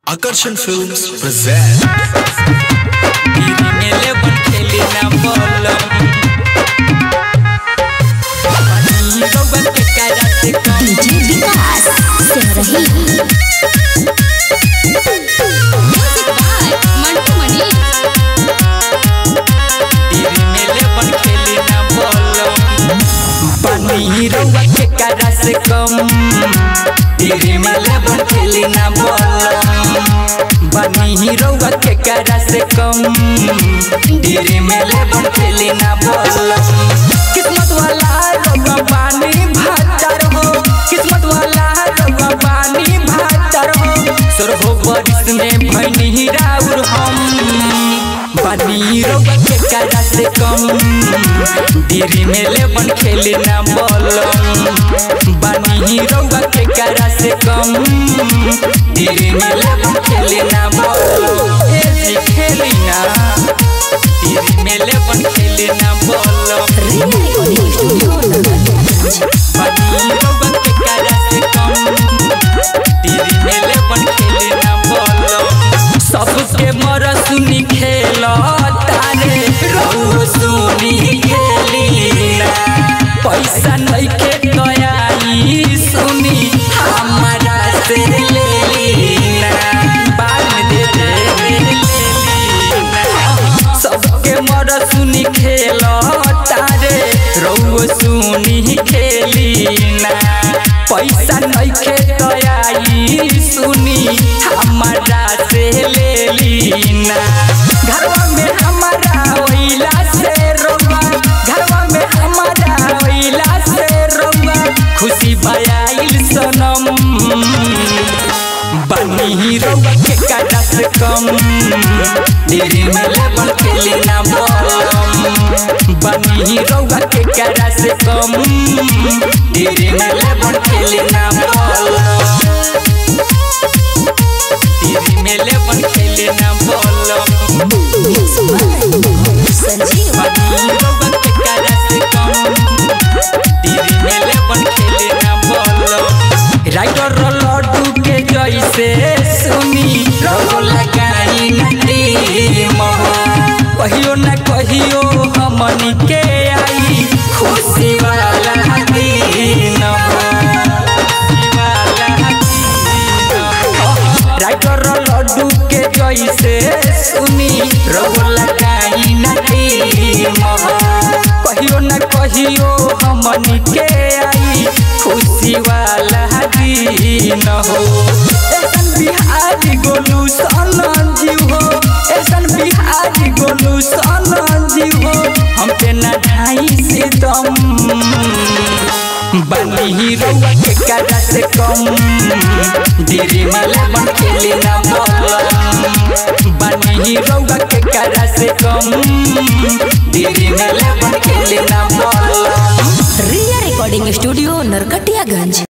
Akarshan Films present दीदी मेले बन खेली ना बोलम पानी रउआ के कारा से कम DJ Vikas Simrahi music by Mantu Mani दीदी मेले बन खेली ना बोलम पानी रउआ के कारा से कम दीदी मेले बन खेली ना बोलम पानी रउआ के कारा से कम दीदी मेले बन खेली ना बोलम किस्मत वाला रउआ पानी भातर हो किस्मत वाला रउआ पानी भातर हो सुर हो बारिश में भैनी राउर हम पानी रउआ के कारा से कम दीदी मेले बन खेली ना बोलम बानी रउआ के कारा से कम दीदी मेले बन खेली ना बोलम ए जी खेली ना दीदी मेले बन खेली ना बोलम रिकॉर्डिंग स्टूडियो बानी रउआ के कारा से कम दीदी मेले बन खेली ना बोलम सबके मर सुनी खेल तारे रउ सुनी खेली ना पैसा नइखे दयाई सुनी हमारा से ले ली ना बाद में दे दे ले ली ना सबके मर सुनी खेल तारे रउ सुनी खेली ना पैसा नइखे दयाई सुनी हमारा से ले ली ना घरवा में हमारा ओइला से रोवा घरवा में हमारा ओइला से रोवा खुशी भयाइल सनम बनी रउआ के काटा से कम दिल में लेबल खेली ना बोलम बनी रउआ के काटा से कम दिल में लेबल खेली ना बोलम दिल में लेबल खेली ना बोलम संजीव बनी रउआ के काटा से कम दिल में लेबल खेली ना बोलम राइटर लड्डू के जैसे सुनी रहो लगाई नदी महो कहियो न कहियो हमनी के आई खुशी वाला दिन हो। खुशी वाला दिन हो। राइटर लड्डू के जैसे सुनी रहो लगाई नदी महो कहियो न कहियो हमनी के आई खुशी वाला दिन हो ऐसन बिहारी गोलू सन जीव हो ऐसन बिहारी गोलू सन जीव हो हम पे न ढाई से दम बनी रउआ के काटा से कम दिरी माला बन खेली ना बोलम बनी रउआ के काटा से कम दिरी माला बन खेली ना बोलम रिया रिकॉर्डिंग स्टूडियो नरकटियागंज